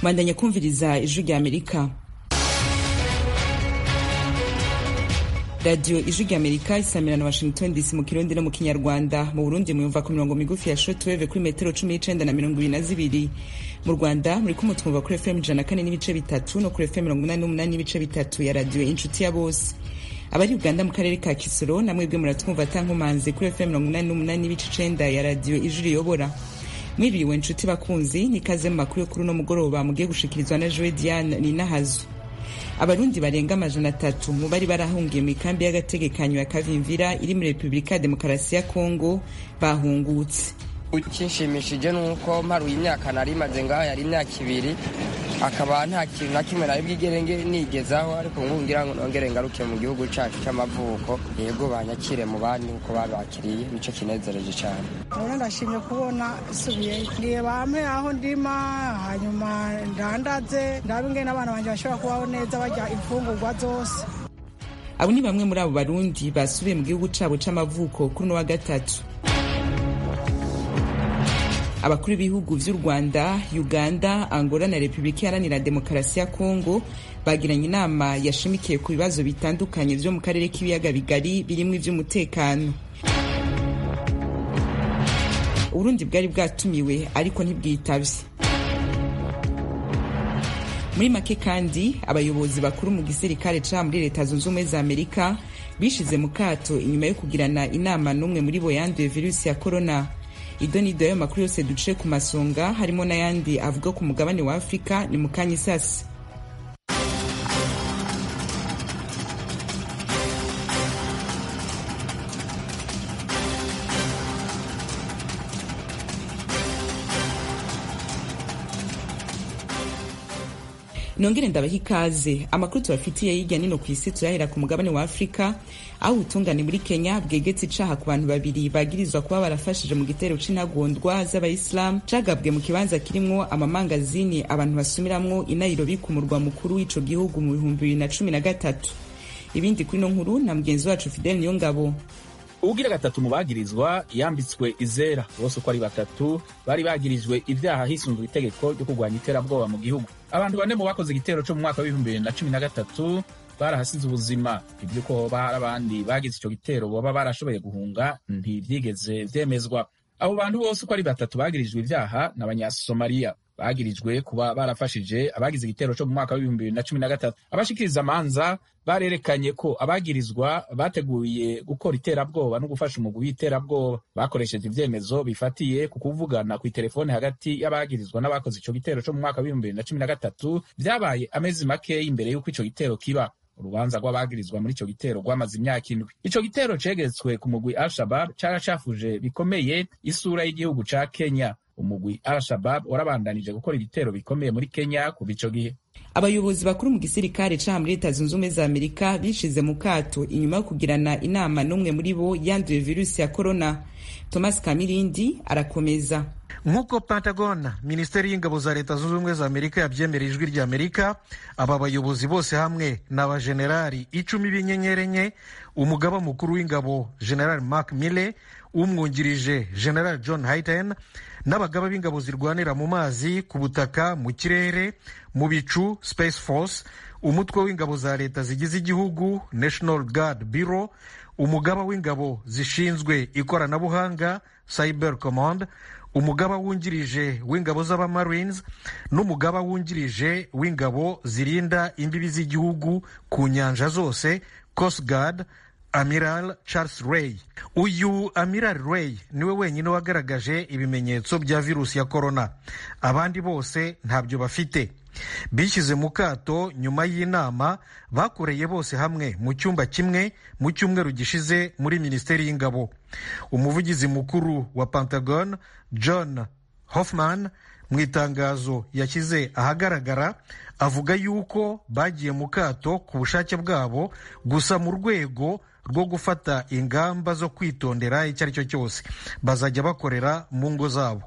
mwandanya kumviriza ijwi rya amerika radiyo ijwi rya amerika isamira na washington dc mu kirundi no mu kinyarwanda mu burundi muyumva ku mirongo migufi ya shortwave kuri metero cumi n'icenda na mirongo ibiri na zibiri mu rwanda muri kumwe twumva kuri fm ijana na kane n'ibice bitatu no kuri fm mirongo inani n'umunani n'ibice bitatu ya radiyo inshuti ya bose abari uganda mu karere ka kisoro namwebwe muratwumva atankomanzi kuri fm mirongo inani n'umunani n'ibice icenda ya radiyo ijwi riyobora mwiriwe nshuti bakunzi nikaze mu makuru yo kuri uno mugoroba mugiye gushikirizwa na joe diane ninahazu abarundi barenga amajana atatu mu bari barahungiye mu ikambi y'agategekanyo ya kavimvira iri muri repubulika ya demokarasi ya kongo bahungutse ikinshimishije ni uko mparuye imyaka nari imaze ngaho yari imyaka ibiri akaba nta kintu na kimwe nari bwigere nigezaho ariko ngubu ngira ngo nongere ngaruke mu gihugu cyacu cy'amavuko yego banyakire mu bandi uko babakiriye nicyo kinezereje cyane rero ndashimye kubona isubiyeyo ngiye bampe aho ndima hanyuma ndandaze ndabe ingene abana banjye bashobora kubaho neza barya imfungurwa zose abo ni bamwe muri abo barundi basubiye mu gihugu cyabo c'amavuko kuri uno wa gatatu abakuru b'ibihugu vy'u rwanda uganda angola na repubulika iharanira demokarasi ya kongo bagiranye inama yashimikiye ku bibazo bitandukanye vyo mu karere k'ibiyaga bigari birimwo ivy'umutekano uburundi bwari bwatumiwe ariko ntibwitavye muri make kandi abayobozi bakuru mu gisirikare ca muri leta zunze ubumwe za amerika bishize mu kato inyuma yo kugirana inama n'umwe muri bo yanduye virusi ya korona ido ni ido y'ayo makuru yose duce ku masonga harimo n'ayandi avuga ku mugabane wa afurika ni mu kanya isasi nongere ndabaha ikaze amakuru tubafitiye hirya nino ku isi turahera ku mugabane wa afurika aho ubutungane muri kenya bwegetse icaha ku bantu babiri bagirizwa kuba barafashije mu gitero c'intagondwa z'abayisilamu cagabwe mu kibanza kirimwo amamangazini abantu basumiramwo i nairobi ku murwa mukuru w'ico gihugu mu bihumbi bibiri na cumi na gatatu ibindi kuri ino nkuru na mugenzi wacu fidel niyongabo uwugira gatatu mu bagirizwa yambitswe izera bose uko ari batatu bari bagirijwe ivyaha hisunzwe itegeko ryo kurwanya iterabwoba mu gihugu abantu bane mu bakoze igitero co mu mwaka w'ibihumbi bibiri na cumi na gatatu barahasize ubuzima ivy'uko hoba hari abandi bagize ico gitero boba barashoboye guhunga ntivyigeze vyemezwa abo bantu bose uko ari batatu bagirijwe ivyaha ni abanyasomaliya bagirijwe kuba barafashije abagize igitero co mu mwaka w'ibihumbi bibiri na cumi na gatatu abashikiriza amanza barerekanye ko abagirizwa bateguye gukora iterabwoba no gufasha umugwi w'iterabwoba bakoresheje ivyemezo bifatiye ku kuvugana kw'iterefone hagati y'abagirizwa n'abakoze ico gitero co mu mwaka w'ibihumbi bibiri na cumi na gatatu vyabaye amezi makeya imbere y'uko ico gitero kiba urubanza rw'abagirizwa muri ico gitero rwamaze imyaka indwi ico gitero cegetswe ku mugwi al-shabab caracafuje bikomeye isura y'igihugu ca kenya umugwi al-shabab warabandanije gukora ibitero bikomeye muri kenya kuva ico gihe abayobozi bakuru mu gisirikare ca muri leta zunze ubumwe za amerika bishize mu kato inyuma yo kugirana inama n'umwe muri bo yanduye virusi ya korona thomas kamirindi arakomeza nk'uko pentagon minisiteri y'ingabo za leta zunze ubumwe za amerika yabyemera ijwi rya amerika aba bayobozi bose hamwe ni abajenerali icumi b'inyenyeri enye umugaba mukuru w'ingabo general mark mille umwungirije general john hayten n'abagaba b'ingabo zirwanira mu mazi ku butaka mu kirere mu bicu space force umutwe w'ingabo za leta zigize igihugu national guard bureau umugaba w'ingabo zishinzwe ikoranabuhanga cyber command umugaba wungirije w'ingabo z'abamarines n'umugaba wungirije w'ingabo zirinda imbibi z'igihugu ku nyanja zose coast guard amiral charles ray uyu amiral ray niwe wenyine wagaragaje ibimenyetso bya virusi ya korona abandi bose ntabyo bafite bishyize mu kato nyuma y'inama bakoreye bose hamwe mu cyumba kimwe mu cyumweru gishize muri minisiteri y'ingabo umuvugizi mukuru wa pentagon john hoffman mu itangazo yashyize ahagaragara avuga yuko bagiye mu kato ku bushake bwabo gusa mu rwego rwo gufata ingamba zo kwitondera icyo ari cyo cyose bazajya bakorera mu ngo zabo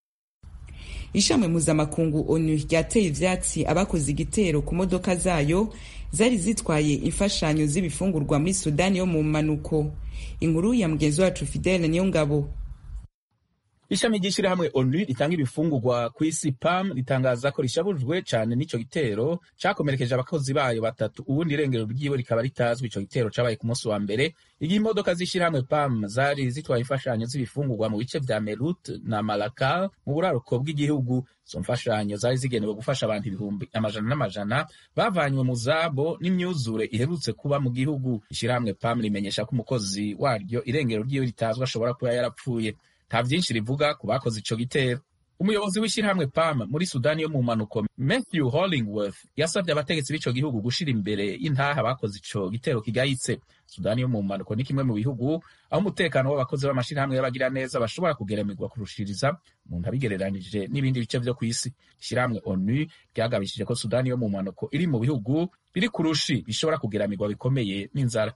ishami mpuzamakungu onu ryateye ivyatsi abakoze igitero ku modoka zayo zari zitwaye imfashanyo z'ibifungurwa muri sudani yo mu manuko inkuru ya mugenzi wacu fidele niyo ngabo ishami ry'ishyirahamwe onu ritanga ibifungurwa ku isi pam ritangaza ko rishabujwe cyane n'ico gitero cakomerekeje abakozi bayo batatu ubundi irengero ryiwe rikaba ritazwi ico gitero cabaye ku munsi wa mbere igihe imodoka z'ishyirahamwe pam zari zitwaye imfashanyo z'ibifungurwa mu bice vya merut na malakal mu buraruko bw'igihugu izo mfashanyo zari zigenewe gufasha abantu ibihumbi amajana n'amajana bavanywe mu zabo n'imyuzure iherutse kuba mu gihugu ishyirahamwe pam rimenyesha ko umukozi waryo irengero ryiwe ritazwi ashobora kuba yarapfuye nta vyinshi rivuga ku bakoze ico gitero umuyobozi w'ishyirahamwe pam muri sudani yo mu mpanuko matthew hollingworth yasabye abategetsi b'ico gihugu gushira imbere y'intaha bakoze ico gitero kigayitse sudani yo mu mpanuko ni kimwe mu bihugu aho umutekano w'abakozi b'amashirahamwe y'abagira neza bashobora kugeremerwa kurushiriza umuntu abigereranije n'ibindi bice vyo kw'isi ishyirahamwe onu ryagabishije ko sudani yo mu mpanuko iri mu bihugu biri kurushi bishobora kugeramirwa bikomeye n'inzara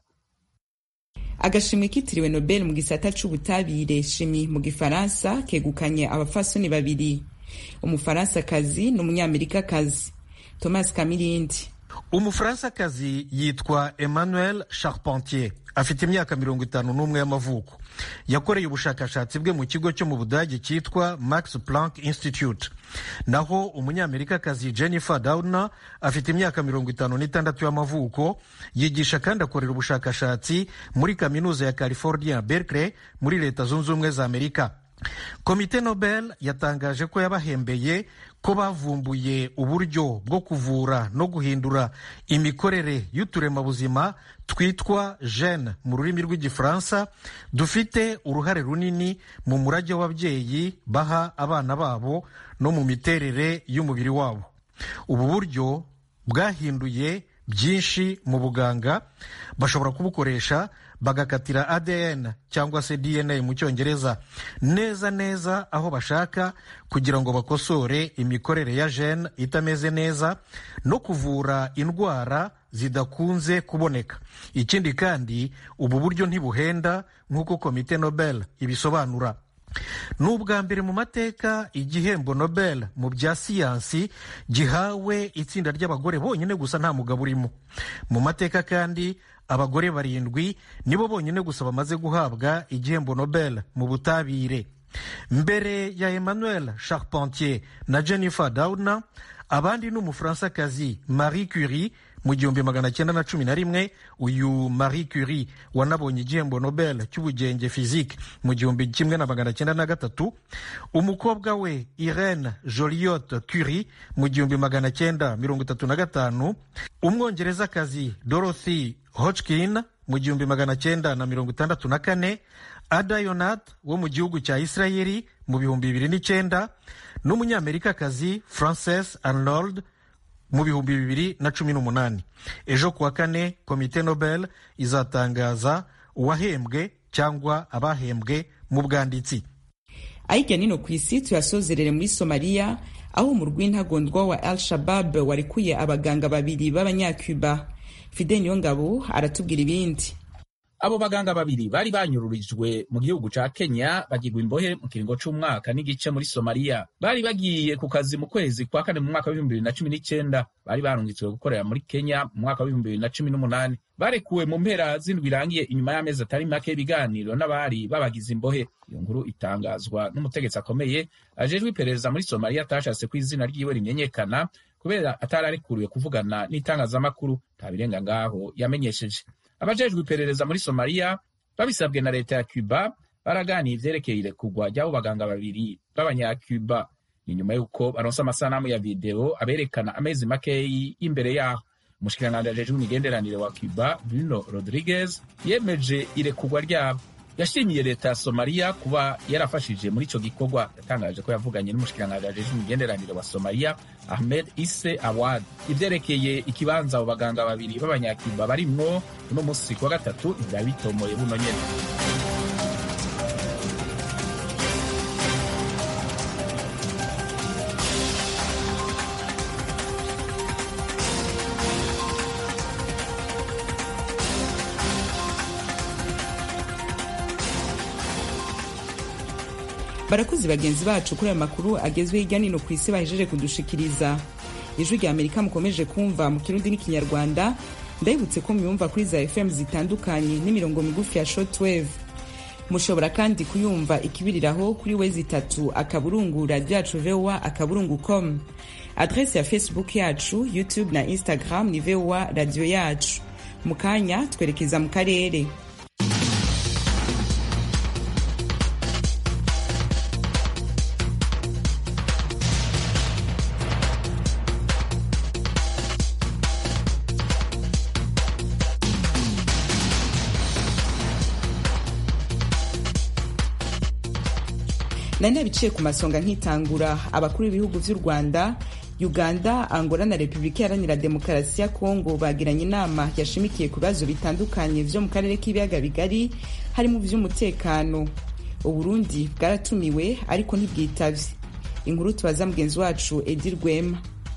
agashimwe kitiriwe nobel mu gisata c'ubutabire shimi mu gifaransa kegukanye abafasoni babiri umufaransakazi n'umunyamerikakazi thomas kamirindi umufaransakazi yitwa emmanuel charpentier afite imyaka mirongo itanu n'umwe y'amavuko yakoreye ubushakashatsi bwe mu kigo cyo mu budage cyitwa max planck institute naho umunyamerikakazi jennifer doudna afite imyaka mirongo itanu n'itandatu y'amavuko yigisha kandi akorera ubushakashatsi muri kaminuza ya california berkeley muri leta zunze ubumwe za amerika komite nobel yatangaje ko yabahembeye ko bavumbuye uburyo bwo kuvura no guhindura imikorere y'uturemabuzima twitwa gene mu rurimi rw'igifaransa dufite uruhare runini mu murage w'ababyeyi baha abana babo no mu miterere y'umubiri wabo ubu buryo bwahinduye byinshi mu buganga bashobora kubukoresha bagakatira ADN cyangwa se DNA mu cyongereza neza neza aho bashaka kugira ngo bakosore imikorere ya gene itameze neza no kuvura indwara zidakunze kuboneka ikindi kandi ubu buryo ntibuhenda nk'uko komite Nobel ibisobanura ni ubwa mbere mu mateka igihembo nobel mu bya siyansi gihawe itsinda ry'abagore bonyine gusa nta mugabo urimo mu mateka kandi abagore barindwi nibo bonyine gusa bamaze guhabwa igihembo nobel mu butabire mbere ya emmanuel charpentier na jennifer doudna abandi ni umufaransakazi marie curie mu gihumbi magana cyenda na cumi na rimwe uyu marie curie wanabonye igihembo nobel cy'ubugenge physique mu gihumbi kimwe na magana cyenda na gatatu umukobwa we irene joliot curie mu gihumbi magana cyenda mirongo itatu na gatanu umwongerezakazi dorothy hodgkin mu gihumbi magana cyenda na mirongo itandatu na kane ada yonat wo mu gihugu cya isirayeli mu bihumbi bibiri n'icyenda n'umunyamerikakazi frances arnold mu bihumbi bibiri na cumi n'umunani ejo kuwa kane komite nobel izatangaza uwahembwe cyangwa abahembwe mu bwanditsi ayijya nino ku isi tuyasozerere muri somaliya aho umurwi w'intagondwa wa al shabab warekuye abaganga babiri b'abanyacuba fide niyongabo aratubwira ibindi abo baganga babiri bari banyururijwe mu gihugu ca kenya bagirwa imbohe mu kiringo c'umwaka n'igice muri somaliya bari bagiye ku kazi mu kwezi kwa kane mu mwaka w'ibihumbi bibiri na cumi n'icenda bari barungitswe gukorera muri kenya mu mwaka w'ibihumbi bibiri na cumi n'umunani barekuwe mu mpera z'indwi irangiye inyuma y'amezi atari make y'ibiganiro n'abari babagize imbohe iyo nkuru itangazwa n'umutegetsi akomeye ajejwe iperereza muri somaliya atashatse ko izina ryiwe rimenyekana kubera atari arekuriwe kuvugana n'itangazamakuru nta birenga ngaho yamenyesheje abajejwe iperereza muri somaliya babisabwe na leta ya cuba baraganiye ivyerekeye irekurwa ry'abo baganga babiri b'abanyacuba ni nyuma y'uko baronse amasanamu ya videwo aberekana amezi makeyi y'imbere yaho umushikiranganji ajejwe imigenderanire wa cuba bruno rodriguez yemeje irekurwa ryabo yashimiye leta ya somaliya kuba yarafashije muri ico gikorwa yatangaje ko yavuganye n'umushikiranganji ajejwe imigenderanire wa somaliya ahmed ise awad ivyerekeye ikibanza abo baganga babiri b'abanyacuba barimwo uno musi kuwa gatatu ivyari bitomoye buno nyene barakoze bagenzi bacu kuri aya makuru agezweho hirya nino ku isi bahejeje kudushikiriza ijwi rya amerika mukomeje kumva mu kirundi n'ikinyarwanda ndabibutse ko muyumva kuri za fm zitandukanye n'imirongo migufi ya shortwave mushobora kandi kuyumva ikibiriraho kuri wezi itatu akaburungu radio yacu voa akaburungu com adrese ya facebook yacu youtube na instagram ni voa radio yacu mu kanya twerekeza mu karere nari nabiciye ku masonga nkitangura abakuru b'ibihugu vy'u rwanda uganda angola na repubulika iharanira demokarasi ya kongo bagiranye inama yashimikiye ku bibazo bitandukanye vyo mu karere k'ibiyaga bigari harimo ivy'umutekano uburundi bwaratumiwe ariko ntibwitavye inkuru tubaza mugenzi wacu edi rwema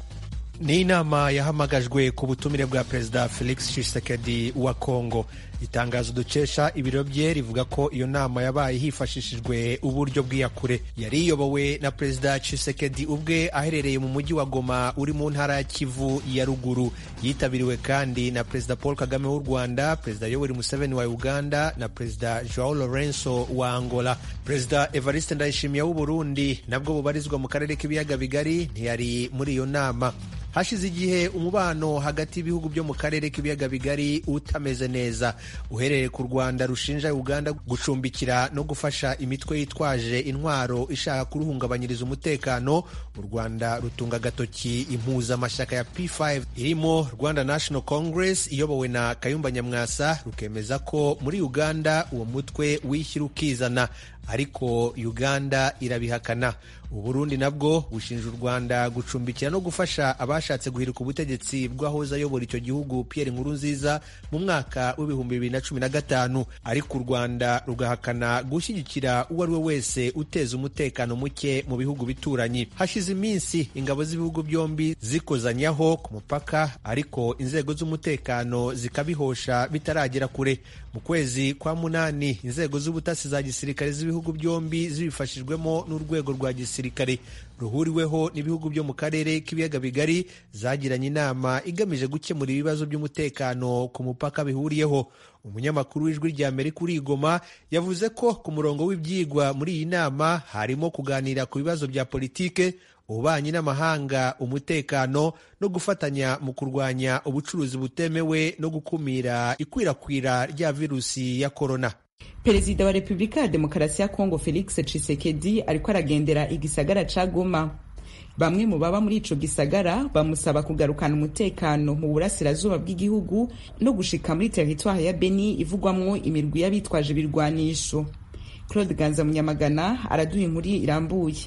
ni inama yahamagajwe ku butumire bwa perezida felix tshisekedi wa kongo itangazo dukesha ibiro bye rivuga ko iyo nama yabaye hifashishijwe uburyo bw'iyakure yari iyobowe na perezida Tshisekedi ubwe aherereye mu mujyi wa Goma uri mu ntara ya Kivu ya ruguru yitabiriwe kandi na perezida Paul Kagame w'u Rwanda perezida Yoweri Museveni wa Uganda na perezida Joao Lorenzo wa Angola perezida Evariste Ndayishimiye w'u Burundi nabwo bubarizwa mu karere k'ibiyaga bigari ntiyari muri iyo nama hashize igihe umubano hagati y'ibihugu byo mu karere k'ibiyaga bigari utameze neza uhereye ku rwanda rushinja uganda gucumbikira no gufasha imitwe yitwaje intwaro ishaka kuruhungabanyiriza umutekano u rwanda rutunga agatoki impuzamashyaka ya p5 irimo rwanda national congress iyobowe na kayumba nyamwasa rukemeza ko muri uganda uwo mutwe wishyira ukizana ariko uganda irabihakana uburundi nabwo bushinja u rwanda gucumbikira no gufasha abashatse guhirika ubutegetsi bw'ahoze ayobora icyo gihugu pierre nkurunziza mu mwaka w'ibihumbi bibiri na cumi na gatanu ariko u rwanda rugahakana gushyigikira uwo ari we wese uteza umutekano muke mu bihugu bituranyi hashize iminsi ingabo z'ibihugu byombi zikozanyaho ku mupaka ariko inzego z'umutekano zikabihosha bitaragera kure mu kwezi kwa munani inzego z'ubutasi za gisirikare z'ibihugu byombi zibifashijwemo n'urwego rwa gisirikare ruhuriweho n'ibihugu byo mu karere k'ibiyaga bigari zagiranye inama igamije gukemura ibibazo by'umutekano ku mupaka bihuriyeho umunyamakuru w'ijwi rya amerika uri igoma yavuze ko ku murongo w'ibyigwa muri iyi nama harimo kuganira ku bibazo bya politike ububanyi n'amahanga umutekano no gufatanya mu kurwanya ubucuruzi butemewe no gukumira ikwirakwira rya virusi ya korona perezida wa repubulika ya demokarasi ya kongo felix tshisekedi ariko aragendera igisagara ca goma bamwe mu baba muri ico gisagara bamusaba kugarukana umutekano mu burasirazuba bw'igihugu no gushika muri teritwari ya beni ivugwamwo imirwi y'abitwaje ibirwanisho claude ganza munyamagana araduha inkuru irambuye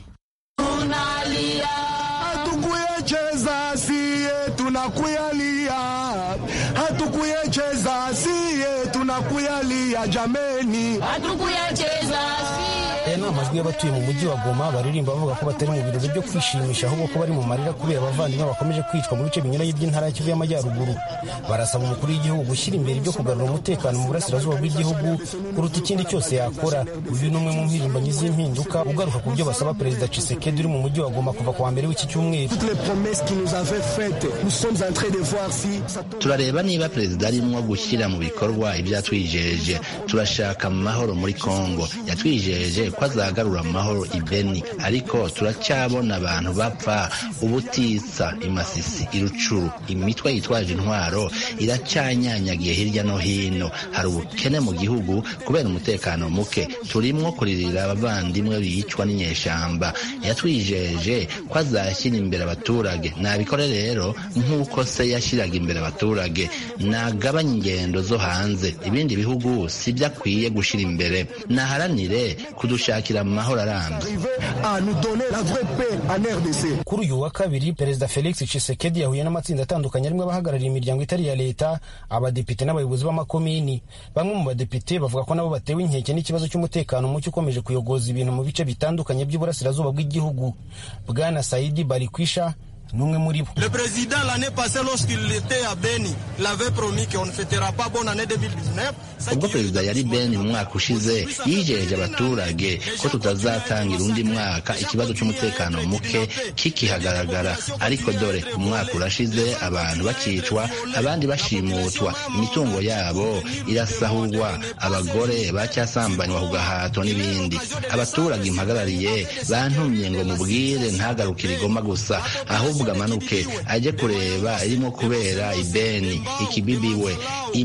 hatukuyecheza siye tunakuyalia hatukuyecheza siye tunakuyalia jameni hatukuyecheza aya ni amajwi y'abatuye mu mujyi wa goma baririmba bavuga ko batari mu birori byo kwishimisha ahubwo ko bari mu marira kubera abavandimwe bakomeje kwicwa mu bice binyuranye by'intara ya kivu y'amajyaruguru barasaba umukuru w'igihugu gushyira imbere ibyo kugarura umutekano mu burasirazuba bw'igihugu kuruta ikindi cyose yakora uyu ni umwe mu mpirimbanyi z'impinduka ugaruka ku byo basaba perezida cisekedi uri mu mujyi wa goma kuva ku wa mbere w'iki cyumweru turareba niba perezida arimwo gushyira mu bikorwa ibyo yatwijeje turashaka amahoro muri kongo yatwijeje ko azagarura amahoro i beni ariko turacyabona abantu bapfa ubutitsa imasisi irucuru imitwe yitwaje intwaro iracyanyanyagiye hirya no hino hari ubukene mu gihugu kubera umutekano muke turimwo kuririra abavandimwe bicwa n'inyeshamba yatwijeje ko azashyira imbere abaturage nabikore rero nk'uko se yashyiraga imbere abaturage nagabanya ingendo zo hanze ibindi bihugu si byo akwiye gushyira imbere naharanire kudushakira amahoro arambye kuri uyu wa kabiri perezida felix tshisekedi yahuye n'amatsinda atandukanye arimo abahagarariye imiryango itari iya leta abadepite n'abayobozi b'amakomini bamwe mu badepite bavuga ko nabo batewe inkeke n'ikibazo cy'umutekano muke ukomeje kuyogoza ibintu mu bice bitandukanye by'uburasirazuba bw'igihugu bwana saidi barikwisha n'umwe muri bo Le président l'année passée lorsqu'il était à Beni, il avait promis qu'on ne fêtera pas bonne année 2019. ubwo perezida yari beni mu mwaka ushize yijeje abaturage ko tutazatangira undi mwaka ikibazo cy'umutekano muke kikihagaragara ariko dore umwaka urashize abantu bakicwa abandi bashimutwa imitungo yabo irasahurwa abagore bacyasambanywa ku gahato n'ibindi abaturage impagarariye bantumye ngo mubwire ntagarukire igoma gusa ahubwo amanuke ajye kureba irimo kubera ibeni ikibibiwe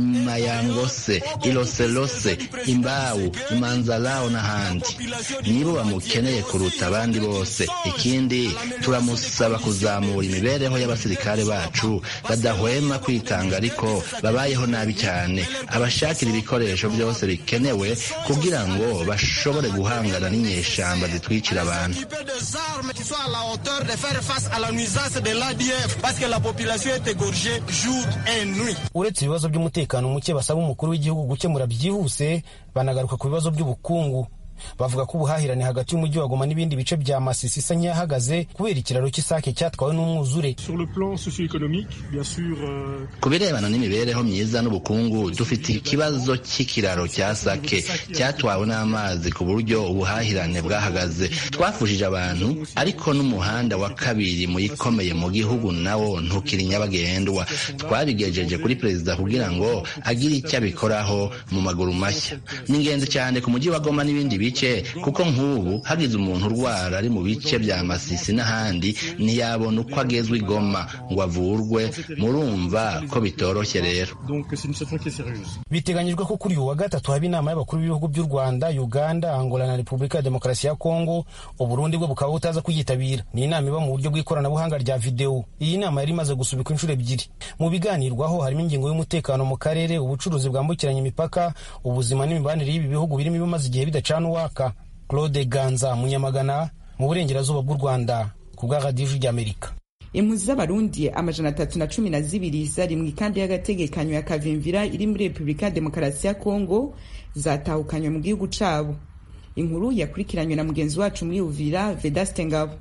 imayangose iloselose imbawu imanzalao n'ahandi nibo bamukeneye kuruta abandi bose ikindi turamusaba kuzamura imibereho y'abasirikare bacu badahwema kwitanga ariko babayeho nabi cyane abashakira ibikoresho byose bikenewe kugira ngo bashobore guhangana n'inyeshamba zitwicira abantu Équiper des armes qui soient à la hauteur de faire face à la nuisance de l'ADF parce que la population est égorgée jour et nuit. uretse ibibazo by'umutekano muke basaba umukuru w'igihugu gukemura byihuse banagaruka ku bibazo by'ubukungu bavuga ko ubuhahirane hagati y'umujyi wa Goma n'ibindi bice bya Masisi isa nk'iyahagaze kubera ikiraro cy'isake cyatwawe n'umwuzure Sur le plan socio-économique, bien sûr, euh, ku birebana n'imibereho myiza n'ubukungu dufite ikibazo cy'ikiraro cya sake cyatwawe n'amazi ku buryo ubuhahirane bwahagaze twafushije abantu ariko n'umuhanda wa kabiri mu ikomeye mu gihugu nawo ntukiri nyabagendwa twabigejeje kuri perezida kugira ngo agire icyo abikoraho mu maguru mashya ni ingenzi cyane ku mujyi wa goma n'ibindi bice kuko nk'ubu hagize umuntu urwara ari mu bice bya masisi n'ahandi ntiyabona uko agezwa i goma ngo avurwe murumva ko bitoroshye rero donc c'est une situation qui est sérieuse. biteganyijwe ko kuri uyu wa gatatu haba inama y'abakuru b'ibihugu by'u rwanda uganda angola na repubulika ya demokarasi ya kongo uburundi bwo bukaba butaza kuyitabira ni inama iba mu buryo bw'ikoranabuhanga rya videwo iyi nama yari imaze gusubikwa inshuro ebyiri mu biganirwaho harimo ingingo y'umutekano mu karere ubucuruzi bwambukiranya imipaka ubuzima n'imibanire y'ibi bihugu birimo ibimaze igihe bidacana uwaka claude ganza munyamagana mu burengerazuba bw'u rwanda ku bwa radiyo ijwi ry'amerika impunzi z'abarundi amajana atatu na cumi na zibiri zari mu ikambi y'agategekanyo ya kavimvira iri muri repubulika ya demokarasi ya kongo zatahukanywe mu gihugu cabo inkuru yakurikiranywe na mugenzi wacu muri uvira vedaste ngabo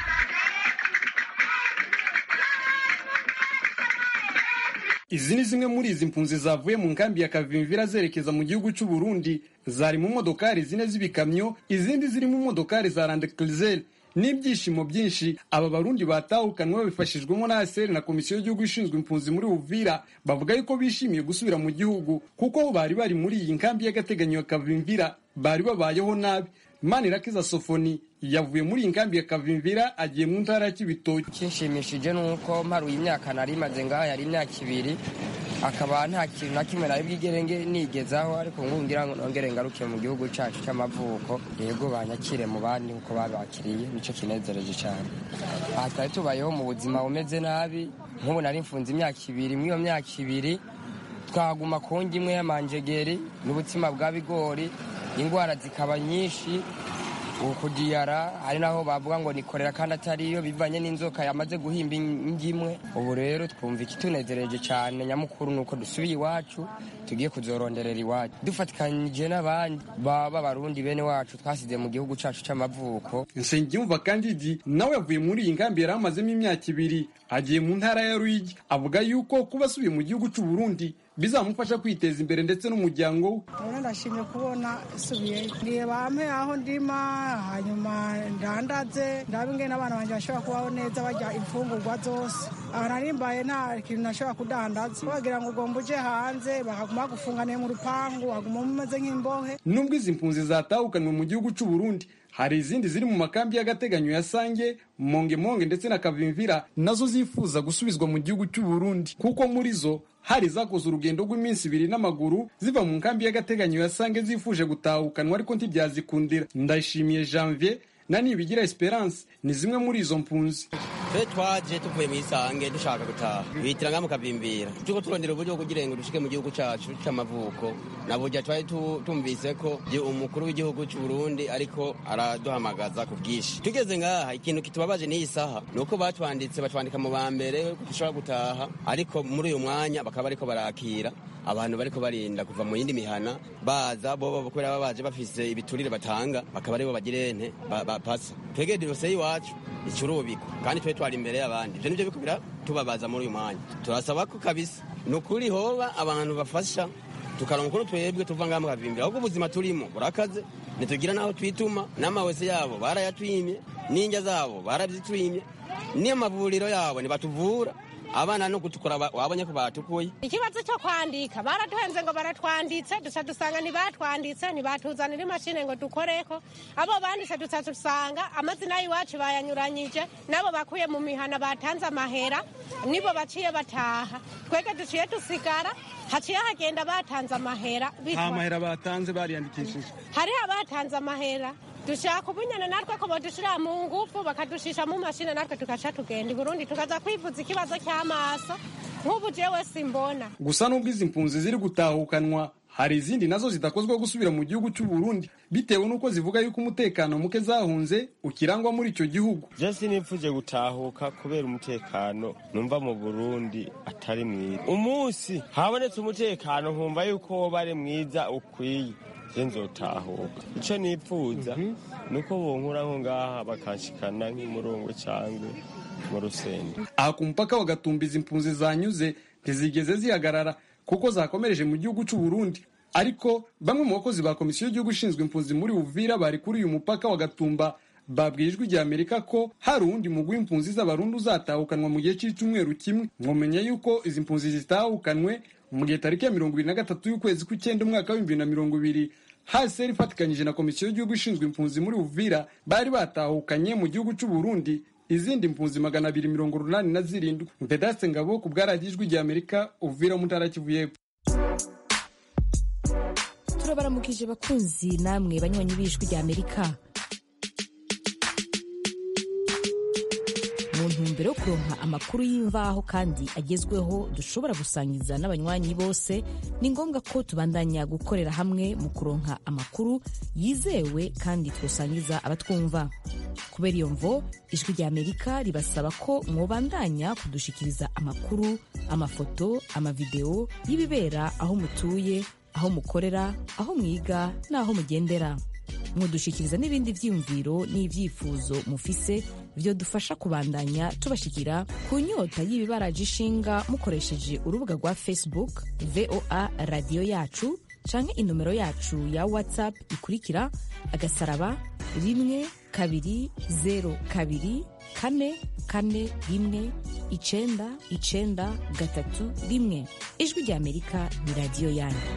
izi ni zimwe muri izi mpunzi zavuye mu nkambi ya kavimvira zerekeza mu gihugu cy'u Burundi zari mu modokari zine z'ibikamyo izindi ziri mu modokari za randekrizeli n'ibyishimo byinshi aba barundi batahukanwe babifashijwemo na ASR na komisiyo y'igihugu ishinzwe impunzi muri Uvira bavuga yuko bishimiye gusubira mu gihugu kuko bari bari muri iyi nkambi y'agateganyo ya Kavimvira bari babayeho nabi Manirakiza Sofoni yavuye muri iyi nkambi ya Kavimvira agiye mu ntara ya Kibitoki kinshimishije nuko mparuye imyaka nari imaze ngaho yari imyaka ibiri akaba nta kintu na kimwe nari bwigerenge nigezaho ariko ngo ngira ngo nongere ngaruke mu gihugu cyacu cy'amavuko yego banyakire mu bandi kuko babakiriye nicyo kinezereje cyane aha twari tubayeho mu buzima bumeze nabi nk'ubu nari mfunze imyaka ibiri muri iyo myaka ibiri twaguma ku ngi imwe y'amanjegeri n'ubutsima bwa bigori indwara zikaba nyinshi ukudiyara hari naho bavuga ngo nikorera kandi atariyo bivanye n'inzoka yamaze guhimba ingimwe ubu rero twumva ikitunezereje cyane nyamukuru ni uko dusubiye iwacu tugiye kuzoronderera iwacu dufatikanyije n'abandi baba barundi bene wacu twasize mu gihugu cyacu cy'amavuko Nsengiyumva Kandidi nawe yavuye muri iyi nkambi yari amazemo imyaka ibiri agiye mu ntara ya Ruyigi avuga yuko kuba asubiye mu gihugu cy'u Burundi bizamufasha kwiteza imbere ndetse n'umuryango we Urabona ndashimye kubona isubiyeyo niye bampe aho ndima hanyuma ndandaze ndabe ingene abana banjye bashobora kubaho neza barya imfungurwa zose aha nari mbaye nta kintu nashobora kudandaza bagira ngo ugomba uje hanze bakaguma bagufunganiye mu rupangu waguma umeze nk'imbohe nubwo izi mpunzi zatahukanwe mu gihugu cy'u Burundi hari izindi ziri mu makambi y'agateganyo ya Sange Monge Monge ndetse na Kavimvira nazo zifuza gusubizwa mu gihugu cy'u Burundi kuko muri zo hari zakoze urugendo rw'iminsi ibiri n'amaguru ziva mu nkambi y'agateganyo ya Sange zifuje gutahukanwa ariko ntibyazikundira ndayishimiye Janvier na Nibigira Esperance ni zimwe muri izo mpunzi twe twaje tuvuye mu isange dushaka gutaha bitiranga mu kavimbira turiko turondera uburyo bwo kugira ngo dushike mu gihugu cacu c'amavuko na burya twari tu- tumvise ko je- umukuru w'igihugu c'u Burundi ariko araduhamagaza ku bwinshi tugeze ngaha ikintu kitubabaje n'iyi saha ni uko batwanditse batwandika mu ba mbere ko dushobora gutaha ariko muri uyu mwanya bakaba bariko barakira abantu bariko barinda kuva mu yindi mihana baza bo kubera baba baje bafise ibiturire batanga bakaba aribo bagira ente bapasa twegeye dosiye y'iwacu icurubikwa kandi twe twari imbere y'abandi ivyo nivyo bikubira tubabaza muri uyu mwanya turasaba ko kabisa ni ukuri hoba abantu bafasha tukaronka ukuntu twebwe tuva ngaha mukavimbira ahubwo ubuzima turimo burakaze ntitugira n'aho twituma n'amawese yabo barayatwimye n'injya zabo barabyitwimye n'amavuriro yabo ntibatuvura abana no gutukura wabonye ko batukuye ikibazo cyo kwandika baratuhenze ngo baratwanditse dusa dusanga ntibatwanditse ntibatuzanira imashini ngo dukoreko abo banditse dusa dusanga amazina y'iwacu bayanyuranyije nabo bakuye mu mihana batanze amahera nibo baciye bataha twebwe duciye dusigara haciye hagenda batanze amahera nta mahera batanze bariyandikishije hariho abatanze amahera dushaka ubunyana natwe ko badushira mu ngufu bakadushisha mu mashini natwe tugaca tugenda i burundi tukaza kwivuza ikibazo cy'amaso nk'ubu jewe simbona gusa n'ubwo izi mpunzi ziri gutahukanwa hari izindi nazo zidakozwa gusubira mu gihugu cy'u Burundi bitewe n'uko zivuga yuko umutekano muke zahunze ukirangwa muri icyo gihugu je sinipfuje gutahuka kubera umutekano numva mu Burundi atari mwiza umunsi habonetse umutekano nkumva yuko woba ari mwiza ukwiye je nzotahuka ico nipfuza nuko bonkura nko ngaha bakanshikana nk'imurungu cangwe mu rusenge aha ku mupaka wa Gatumba izi mpunzi zanyuze ntizigeze zihagarara kuko zakomereje mu gihugu cy'u Burundi ariko bamwe mu bakozi ba komisiyo y'igihugu ishinzwe impunzi muri Uvira bari kuri uyu mupaka wa Gatumba babwiye ijwi rya Amerika ko hari uwundi mugwi w'impunzi z'abarundi uzatahukanwa mu gihe cy'icyumweru kimwe mwomenya yuko izi mpunzi zitahukanwe mu gihe tariki ya mirongo ibiri na gatatu y'ukwezi kw'icyenda umwaka w'ibihumbi bibiri na mirongo ibiri haseri ifatikanyije na komisiyo y'igihugu ishinzwe impunzi muri Uvira bari batahukanye mu gihugu cy'u Burundi izindi mpunzi magana abiri mirongo urunani na zirindwi Vedaste Ngabo ku bwaragiye ijwi rya Amerika Uvira mu ntara Kivu y'Epfo turabaramukije bakunzi namwe banywanyi b'ijwi rya Amerika mu ntumbero yo kuronka amakuru y'imvaho kandi agezweho dushobora gusangiza n'abanywanyi bose ni ngombwa ko tubandanya gukorera hamwe mu kuronka amakuru yizewe kandi twosangiza abatwumva kubera iyo mvo ijwi rya amerika ribasaba ko mwobandanya kudushikiriza amakuru amafoto amavideo y'ibibera aho mutuye aho mukorera aho mwiga n'aho mugendera mudushikiriza n'ibindi vyiyumviro n'ivyifuzo mufise vyo dufasha kubandanya tubashikira ku nyota y'ibibaraje ishinga mukoresheje urubuga rwa facebook voa radiyo yacu canke inomero yacu ya whatsapp ikurikira agasaraba rimwe kabiri zero kabiri kane kane rimwe icenda icenda gatatu rimwe ijwi rya amerika ni radiyo yanyu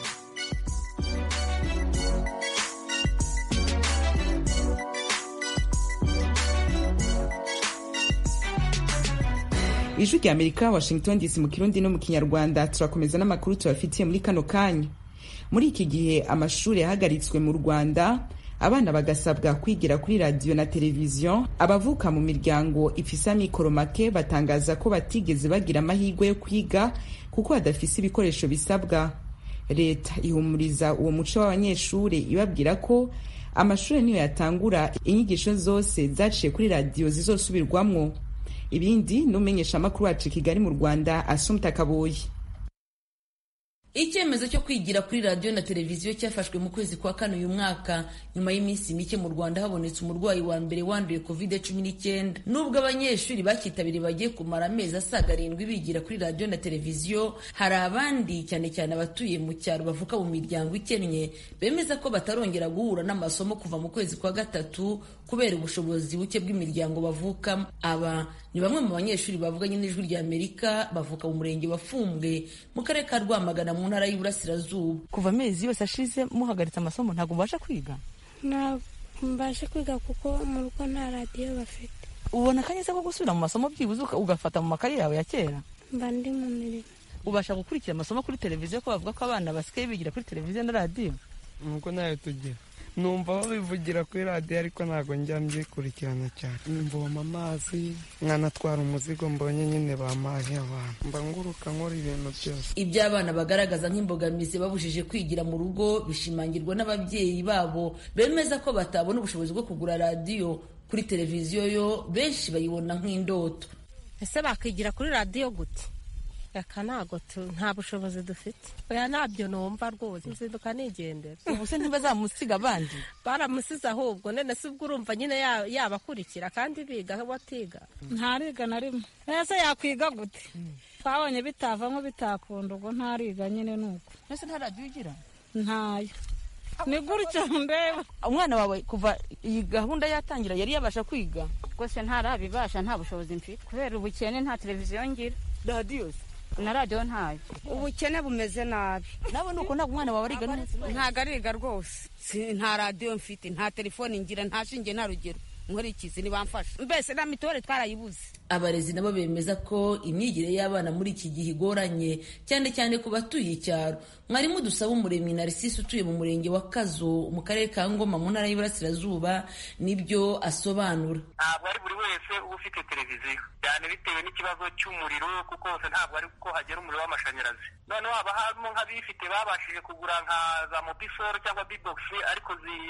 ijwi rya amerika washington dc mu kirundi no mu kinyarwanda turakomeza n'amakuru tubafitiye muri kano kanya muri iki gihe amashuri yahagaritswe mu rwanda abana bagasabwa kwigira kuri radiyo na televiziyo abavuka mu miryango ifise amikoro make batangaza ko batigeze bagira amahirwe yo kwiga kuko badafise ibikoresho bisabwa leta ihumuriza uwo muco w'abanyeshuri ibabwira ko amashuri niyo yatangura inyigisho zose zaciye kuri radiyo zizosubirwamwo ibindi n'umenyesha amakuru wacu kigali mu rwanda asumta kaboyi icyemezo cyo kwigira kuri radiyo na televiziyo cyafashwe mu kwezi kwa kane uyu mwaka nyuma y'iminsi mike mu rwanda habonetse umurwayi wa mbere wanduye covid cumi n'icyenda nubwo abanyeshuri bacyitabiriye bagiye kumara amezi asaga arindwi bigira kuri radiyo na televiziyo hari abandi cyane cyane abatuye mu cyaro bavuka mu miryango ikennye bemeza ko batarongera guhura n'amasomo kuva mu kwezi kwa gatatu kubera ubushobozi buke bw'imiryango bavukamo aba ni bamwe mu banyeshuri bavuganye n'ijwi rya amerika bavuka mu murenge wa fumbwe mu karere ka rwamagana mu ntara y'iburasirazuba kuva amezi yose ashize muhagaritse amasomo ntabwo mubasha kwiga ntabwo mbasha kwiga kuko mu rugo nta radiyo bafite ubona akanya ko gusubira mu masomo byibuze ugafata mu makaye yawe ya kera mba ndi mu mirimo ubasha gukurikira amasomo kuri televiziyo ko bavuga ko abana basigaye bigira kuri televiziyo na radiyo nuko nayo tugira numva babivugira kuri radiyo ariko ntabwo njya mbyikurikirana cyane mvoma amazi nkanatwara umuzigo mbonye nyine bamaye abantu mba nguruka nkora ibintu byose ibyo abana bagaragaza nk'imbogamizi babujije kwigira mu rugo bishimangirwa n'ababyeyi babo bemeza ko batabona ubushobozi bwo kugura radiyo kuri televiziyo yo benshi bayibona nk'indoto ese bakigira kuri radiyo gute reka ntabwo nta bushobozi dufite oya ntabyo numva rwose nzinduka nigendera ubu se ntibazamusiga abandi baramusize ahubwo none se ubwo urumva nyine yabakurikira kandi biga batiga ntariga na rimwe ese yakwiga gute twabonye bitavamo bitakunda ubwo ntariga nyine ni uko ese nta radiyo ugira ntayo ni gutyo ndeba umwana wawe kuva iyi gahunda yatangira yari yabasha kwiga rwose ntarabibasha nta bushobozi mfite kubera ubukene nta televiziyo ngira radiyo na radiyo ntayo ubukene bumeze nabi nawe nuko ntabwo umwana wawe ariga neza ntabwo ariga rwose nta radiyo mfite nta telefone ngira nta shinge nta rugero nkurikizi ntibamfasha mbese na mituweli twarayibuze abarezi nabo bemeza ko imyigire y'abana muri iki gihe igoranye cyane cyane ku batuye icyaro mwarimu dusaba umuremyi narisisi utuye mu murenge wa kazo mu karere ka ngoma mu ntara y'iburasirazuba nibyo asobanura ntabwo ari buri wese uba ufite televiziyo cyane bitewe n'ikibazo cy'umuriro kuko hose ntabwo ari ko hagera umuriro w'amashanyarazi noneho haba harimo nk'abifite babashije kugura nka za mobisoro cyangwa bibogisi ariko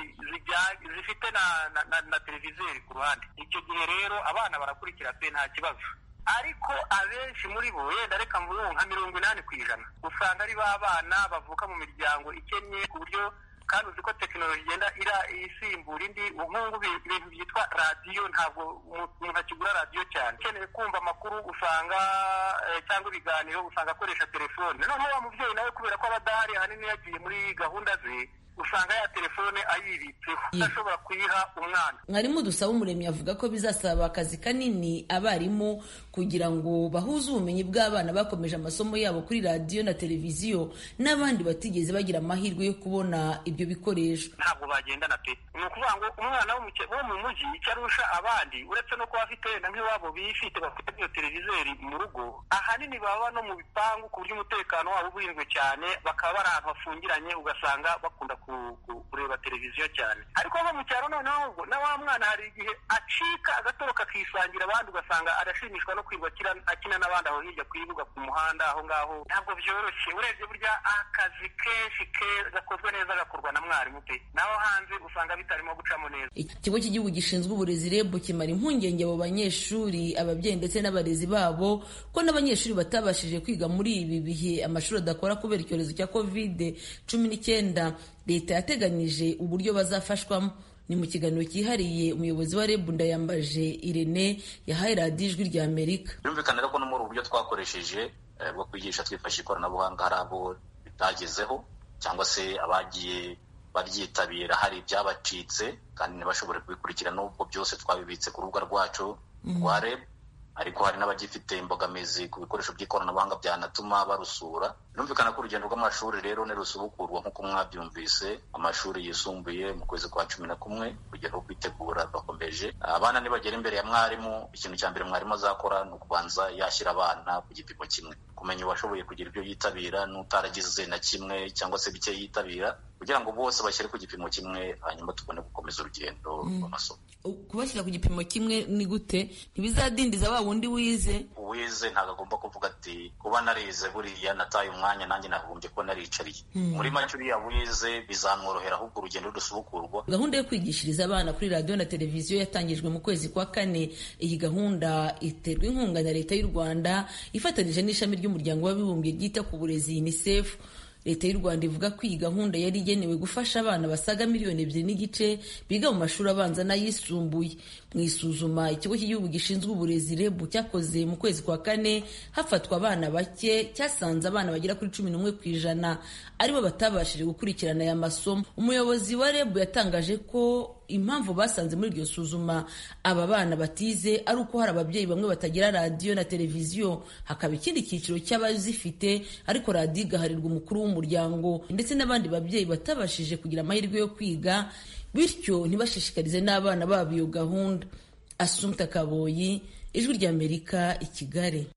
zifite na televizeri ku ruhande icyo gihe rero abana barakurikira pe nta kibazo ariko abenshi muri bo wenda reka mvuge nka mirongo inani ku ijana usanga ari ba bana bavuka mu miryango ikennye ku buryo kandi uzi ko tekinoloji igenda ira isimbura indi nk'ubu ibintu byitwa radiyo ntabwo umuntu akigura radiyo cyane ukeneye kumva amakuru usanga cyangwa ibiganiro usanga akoresha telefone noneho wa mubyeyi nawe kubera ko aba adahari ahanini yagiye muri gahunda ze usanga ya telefone ayibitseho udashobora kuyiha umwana mwarimu dusaba umuremyi avuga ko bizasaba akazi kanini abarimu kugira ngo bahuze ubumenyi bw'abana bakomeje amasomo yabo kuri radiyo na televiziyo n'abandi batigeze bagira amahirwe yo kubona ibyo bikoresho ntabwo bagendana pe ni ukuvuga ngo umwana wo mu mujyi icyo arusha abandi uretse no kuba afite wenda nk'iwabo bifite bafite iyo televizeri mu rugo ahanini baba no mu bipangu ku buryo umutekano wabo uburinzwe cyane bakaba bari ahantu hafungiranye ugasanga bakunda kureba televiziyo cyane ariko nko mu cyaro noneho ahubwo na wa mwana hari igihe acika agatoroka akisangira abandi ugasanga arashimishwa no kwirwa akina n'abandi aho hirya ku ibuga ku muhanda aho ngaho ntabwo byoroshye urebye burya akazi kenshi gakozwe neza gakorwa na mwarimu pe naho hanze usanga bitarimo gucamo neza ikigo cy'igihugu gishinzwe uburezi reb kimara impungenge abo banyeshuri ababyeyi ndetse n'abarezi babo ko n'abanyeshuri batabashije kwiga muri ibi bihe amashuri adakora kubera icyorezo cya kovide cumi n'icyenda leta yateganyije uburyo bazafashwamo ni mu kiganiro cyihariye umuyobozi wa rebu ndayambaje irene yahaye radiyo ijwi rya amerika birumvikana rero ko no muri ubu buryo twakoresheje bwo kwigisha twifashisha ikoranabuhanga hari abo bitagezeho cyangwa se abagiye baryitabira hari ibyabacitse kandi ntibashobore kubikurikira n'ubwo byose twabibitse ku rubuga rwacu rwa rebu ariko hari n'abagifite imbogamizi ku bikoresho by'ikoranabuhanga byanatuma barusura birumvikana ko urugendo rw'amashuri rero nirusubukurwa nk'uko mwabyumvise amashuri yisumbuye mu kwezi kwa cumi na kumwe urugendo rwo kwitegura rurakomeje abana nibagera imbere ya mwarimu ikintu cya mbere mwarimu azakora ni ukubanza yashyira abana ku gipimo kimwe kumenya uwashoboye kugira ibyo yitabira n'utaragize na kimwe cyangwa se bike yitabira kugira ngo bose bashyire ku gipimo kimwe hanyuma tubone gukomeza urugendo rw'amasomo kubashyira ku gipimo kimwe ni gute ntibizadindiza wa wundi wize uwize ntabwo agomba kuvuga ati kuba narize buriya nataye umwanya nanjye nagombye kuba naricariye muri make uriya wize bizamworohera ahubwo urugendo rusubukurwa gahunda yo kwigishiriza abana kuri radiyo na televiziyo yatangijwe mu kwezi kwa kane iyi gahunda iterwa inkunga na leta y'u rwanda ifatanyije n'ishami ry'umuryango w'abibumbye ryita ku burezi unicef leta y'u rwanda ivuga ko iyi gahunda yari igenewe gufasha abana basaga miliyoni ebyiri n'igice biga mu mashuri abanza n'ayisumbuye mu isuzuma ikigo cy'igihugu gishinzwe uburezi rebu cyakoze mu kwezi kwa kane hafatwa abana bake cyasanze abana bagera kuri cumi n'umwe ku ijana aribo batabashije gukurikirana aya masomo umuyobozi wa rebu yatangaje ko impamvu basanze muri iryo suzuma aba bana batize ari uko hari ababyeyi bamwe batagira radiyo na televiziyo hakaba ikindi cyiciro cy'abazifite ariko radiyo igaharirwa umukuru w'umuryango ndetse n'abandi babyeyi batabashije kugira amahirwe yo kwiga bityo ntibashishikarize n'abana babo iyo gahunda asumta kaboyi ijwi ry'amerika i kigali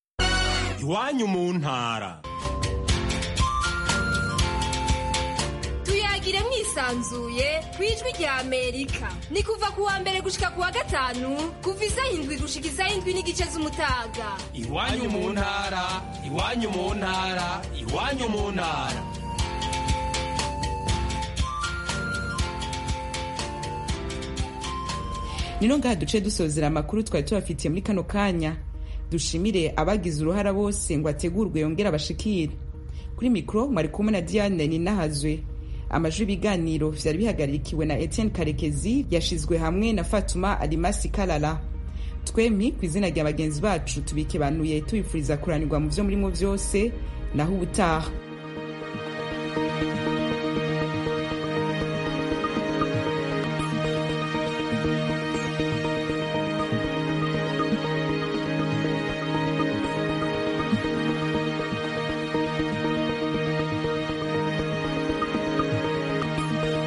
iwanyu mu ntara tuyagire mwisanzuye ku ijwi rya amerika ni kuva ku wa mbere gushika ku wa gatanu kuva isaha indwi gushika isaha indwi n'igice z'umutaga iwanyu mu ntara iwanyu mu ntara iwanyu mu ntara nino ngaha duce dusozera amakuru twari tubafitiye muri kano kanya dushimire abagize uruhara bose ngo ategurwe yongere abashikire kuri mikoro mwari kumwe na diane ninahazwe amajwi y'ibiganiro vyari bihagarikiwe na etienne karekezi yashizwe hamwe na fatuma alimasi kalala twemi ku izina rya bagenzi bacu tubikebanuye tubifuriza kuranirwa mu vyo murimo vyose naho ubutaha